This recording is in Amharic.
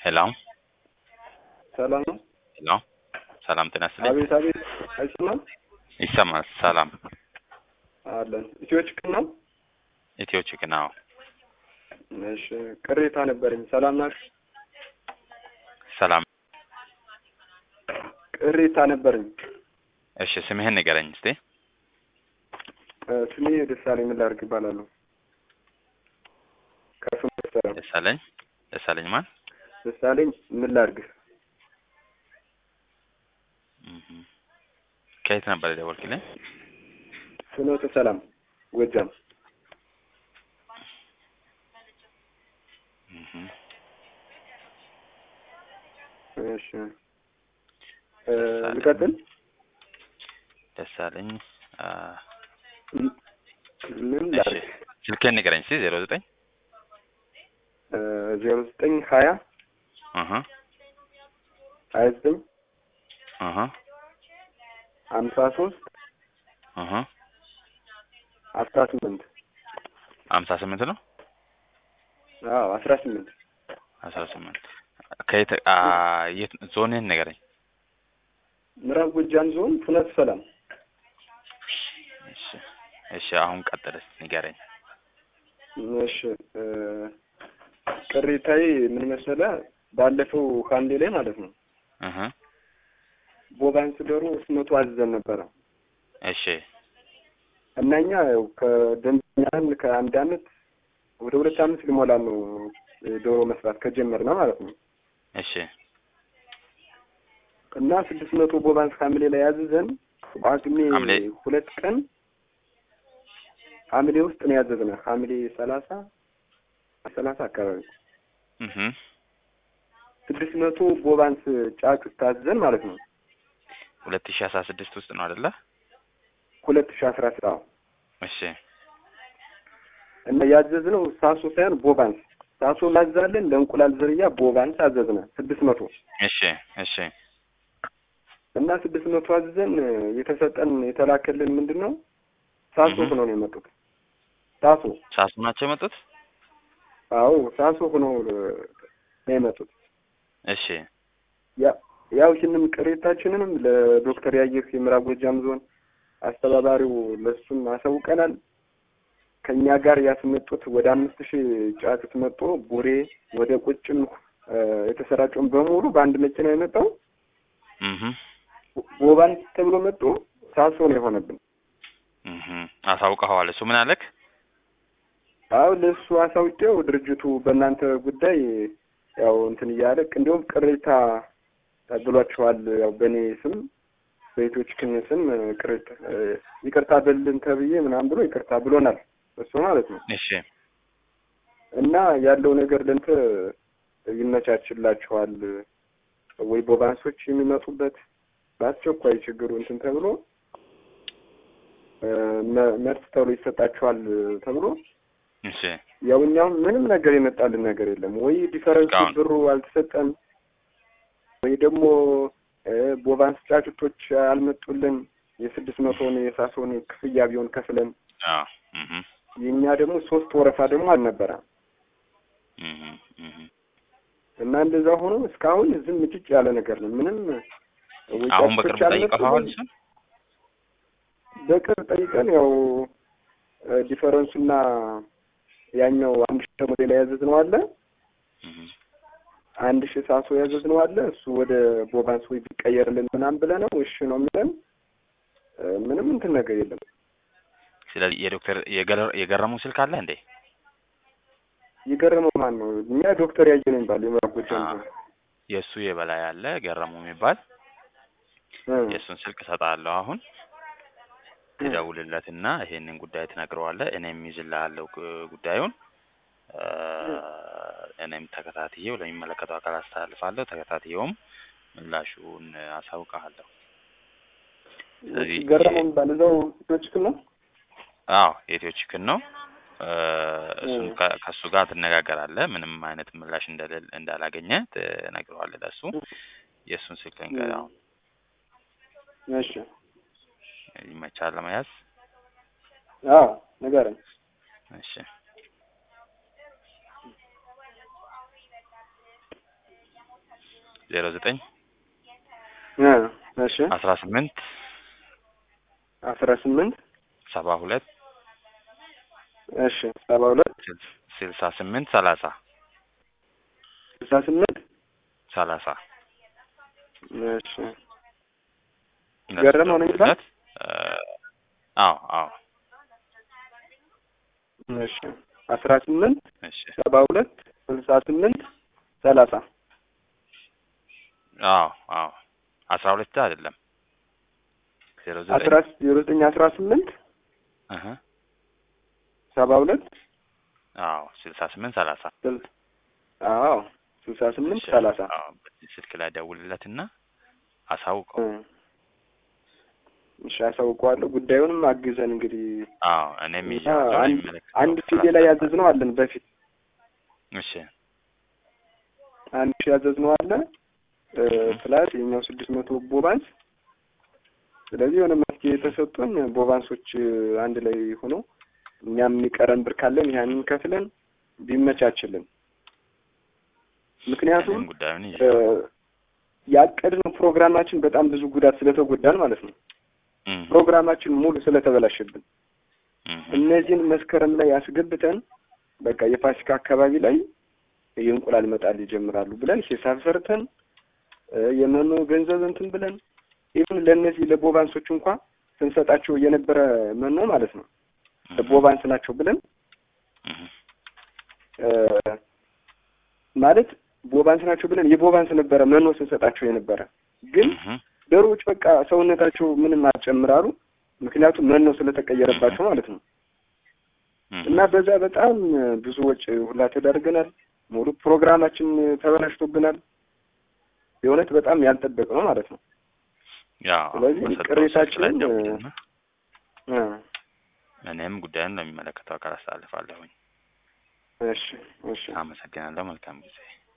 ሄሎ ሰላም ነው? ሄሎ ሰላም ጤና ይስጥልኝ። አቤት አቤት፣ አይሰማም? ይሰማል። ሰላም አለን። ኢትዮ ችክን ነው? ኢትዮ ቺክን አዎ። እሺ፣ ቅሬታ ነበረኝ። ሰላም ናችሁ? ሰላም ቅሬታ ነበረኝ። እሺ፣ ስምህን ንገረኝ እስቲ። እ፣ ስሜ ደሳለኝ ምን ላድርግ ይባላለሁ። ከስሙ ደሳለኝ ደሳለኝ ደሳለኝ ማን? ደሳለኝ ምን ላድርግ። እህ ከየት ነበር የደወልክልኝ? ፍኖተ ሰላም ጎጃም። እህ እሺ እ፣ ልቀጥል? ደሳለኝ አ ም- ምን እሺ ላድርግ? ስልክህን ንገረኝ እስቲ 09 እ፣ ዜሮ ዘጠኝ ሀያ እህ ሀያ ዘጠኝ እህ ሀምሳ ሶስት እህ አስራ ስምንት 58 ነው አዎ አስራ ስምንት 18 ከየት አ የት ዞንህን ንገረኝ። ምዕራብ ጎጃም ዞን ፍኖተ ሰላም እሺ እሺ አሁን ቀጥል እስቲ ንገረኝ። እሺ እ፣ ቅሬታዬ ምን መሰለህ? ባለፈው ሐምሌ ላይ ማለት ነው እህ ቦባንስ ዶሮ ሶስት መቶ አዝዘን ነበረ እሺ እና እኛ ያው ከደንበኛን ከአንድ አመት ወደ ሁለት አመት ሊሞላን ነው ዶሮ መስራት ከጀመርነ ማለት ነው እሺ እና ስድስት መቶ ቦባንስ ሐምሌ ላይ ያዝዘን ጳጉሜ ሐምሌ ሁለት ቀን ሐምሌ ውስጥ ነው ያዘዝነ ሐምሌ ሰላሳ ሰላሳ አካባቢ እህ ስድስት መቶ ቦባንስ ጫጩት ታዘን ማለት ነው 2016 ውስጥ ነው አይደለ? ሁለት ሺህ አስራ ስራ እሺ እና ያዘዝነው ሳሶ ሳይሆን ቦባንስ ሳሶ ማዛለን ለእንቁላል ዝርያ ቦባንስ አዘዝነ ስድስት መቶ እሺ እሺ እና ስድስት መቶ አዝዘን የተሰጠን የተላከልን ምንድን ነው ሳሶ እህ። ሆኖ ነው የመጡት ሳሶ ሳሱ ናቸው የመጡት? አዎ ሳሶ ሆኖ ነው የመጡት እሺ ያ- ያው ይህንም ቅሬታችንንም ለዶክተር ያየህ የምዕራብ ጎጃም ዞን አስተባባሪው ለሱም አሳውቀናል። ከኛ ጋር ያስመጡት ወደ አምስት ሺህ ጫጩት መጥቶ ቡሬ ወደ ቁጭም እ፣ የተሰራጨውን በሙሉ በአንድ መኪና የመጣው እህ ቦባን ተብሎ መጥቶ ሳሶ ነው የሆነብን። እህ አሳውቀኸዋል። እሱ ምን አለክ? አዎ ለእሱ አሳውቄው ድርጅቱ በእናንተ ጉዳይ ያው እንትን እያለ እንዲሁም ቅሬታ ብሏችኋል። ያው በእኔ ስም በኢትዮች ክን ስም ቅሬታ እ፣ ይቅርታ በልን ተብዬ ምናምን ብሎ ይቅርታ ብሎናል እሱ ማለት ነው። እሺ እና ያለው ነገር ለንተ ይመቻችላችኋል ወይ ቦባንሶች የሚመጡበት በአስቸኳይ ችግሩ እንትን ተብሎ እ፣ መ- መልስ ተብሎ ይሰጣችኋል ተብሎ እሺ ያው እኛም ምንም ነገር የመጣልን ነገር የለም። ወይ ዲፈረንስ እስካሁን። ብሩ አልተሰጠን ወይ ደግሞ እ፣ ቦባንስ ጫጩቶች አልመጡልን። የስድስት መቶን የሳሶን ክፍያ ቢሆን ከፍለን አዎ እህ የእኛ ደግሞ ሶስት ወረፋ ደግሞ አልነበረ እህ እህ እና እንደዛ ሆኖ እስካሁን ዝም ጭጭ ያለ ነገር ነው። ምንም ወይ አሁን ጫጩቶች በቅርቡ ጠይቀኸዋል? አልመጡልን። እሱን በቅርብ ጠይቀን ያው እ፣ ዲፈረንሱና ያኛው አንድ ሺህ ደግሞ ሌላ ያዘዝነው አለ እህ አንድ ሺህ ሳሶ ያዘዝነው አለ እሱ ወደ ቦባንስ ወይ ቢቀየርልን ምናምን ብለህ ነው እሺ ነው የሚለን። እ፣ ምንም እንትን ነገር የለም። ስለዚህ የዶክተር የገረ- የገረሙ ስልክ አለ እንዴ? የገረመው ማን ነው? እኛ ዶክተር ያየ ነው የሚባል የምዕራብ ጎጃም አዎ። ዞን። የእሱ የበላይ አለ ገረሙ የሚባል እ፣ የእሱን ስልክ እሰጥሃለሁ አሁን ትደውልለትና ይሄንን ጉዳይ ትነግረዋለህ። እኔም ይዝልሃለሁ ግ- ጉዳዩን እ፣ እኔም ተከታትዬው ለሚመለከተው አካል አስተላልፋለሁ። ተከታትዬውም ምላሹን አሳውቅሃለሁ። ስለዚህ ገረመው የሚባል እዛው ዶችክን ነው። አዎ የኢትዮ ቺክን ነው። እ፣ እሱን እ። ከ- ከእሱ ጋር ትነጋገራለህ። ምንም አይነት ምላሽ እንደሌለ እንዳላገኘ ትነግረዋለህ ለእሱ። የእሱን ስልክ ልንገርህ አሁን እሺ ይመቻል ለመያዝ። አዎ ንገረኝ። እሺ ዜሮ ዘጠኝ እ እሺ አስራ ስምንት አስራ ስምንት ሰባ ሁለት እሺ ሰባ ሁለት ስልስ- ስልሳ ስምንት ሰላሳ ስልሳ ስምንት ሰላሳ እሺ ገረመው ነው የሚባል? ደውሉለት። እ፣ አዎ አዎ እሺ አስራ ስምንት እሺ ሰባ ሁለት ስልሳ ስምንት ሰላሳ አዎ አዎ አስራ ሁለት አይደለም ዜሮ አስራ ዘጠኝ ዜሮ ዘጠኝ አስራ ስምንት እህ ሰባ ሁለት አዎ ስልሳ ስምንት ሰላሳ ስል አዎ ስልሳ ስምንት እሺ፣ ሰላሳ አዎ በዚህ ስልክ ላይ ደውልለትና አሳውቀው እ። እሺ አሳውቀዋለሁ። ጉዳዩንም አግዘን እንግዲህ አዎ እኔም እና ይዤዋለሁ አንድ የሚመለከተው አንድ ክፍል ሲዲ ላይ ያዘዝነው አለን በፊት እሺ አንድ ሺህ ያዘዝነው አለ እ፣ ፕላስ የኛው ስድስት መቶ ቦባንስ። ስለዚህ የሆነ መፍትሄ የተሰጡን ቦባንሶች እ፣ አንድ ላይ ሆኖ እኛም የሚቀረን ብር ካለን ያንን ከፍለን ቢመቻችልን። ምክንያቱም እኔም ጉዳዩን እ፣ ይዤዋለሁ ያቀድነው ፕሮግራማችን በጣም ብዙ ጉዳት ስለተጎዳን ማለት ነው። እም፣ ፕሮግራማችን ሙሉ ስለተበላሸብን እም፣ እነዚህን መስከረም ላይ አስገብተን በቃ የፋሲካ አካባቢ ላይ የእንቁላል መጣል ይጀምራሉ ብለን ሂሳብ ሰርተን እ፣ የመኖ ገንዘብ እንትን ብለን ኢቭን ለእነዚህ ለቦባንሶች እንኳ ስንሰጣቸው የነበረ መኖ ማለት ነው እም፣ ቦባንስ ናቸው ብለን እም፣ እ፣ ማለት ቦባንስ ናቸው ብለን የቦባንስ ነበረ መኖ ስንሰጣቸው የነበረ ግን እም፣ ዶሮዎች በቃ ሰውነታቸው ምንም አልጨምራሉ። ምክንያቱም መኖ ስለተቀየረባቸው ማለት ነው። እም፣ እና በዛ በጣም ብዙ ወጪ ሁላ ተዳርገናል። ሙሉ ፕሮግራማችን ተበላሽቶብናል። የእውነት በጣም ያልጠበቅነው ማለት ነው። ያው ስለዚህ በሰጠው ስልክ ቅሬታችንን ላይ ደውልና እ፣ እኔም ጉዳዩን ለሚመለከተው አካል አስተላልፋለሁኝ። እሺ እሺ አመሰግናለሁ። መልካም ጊዜ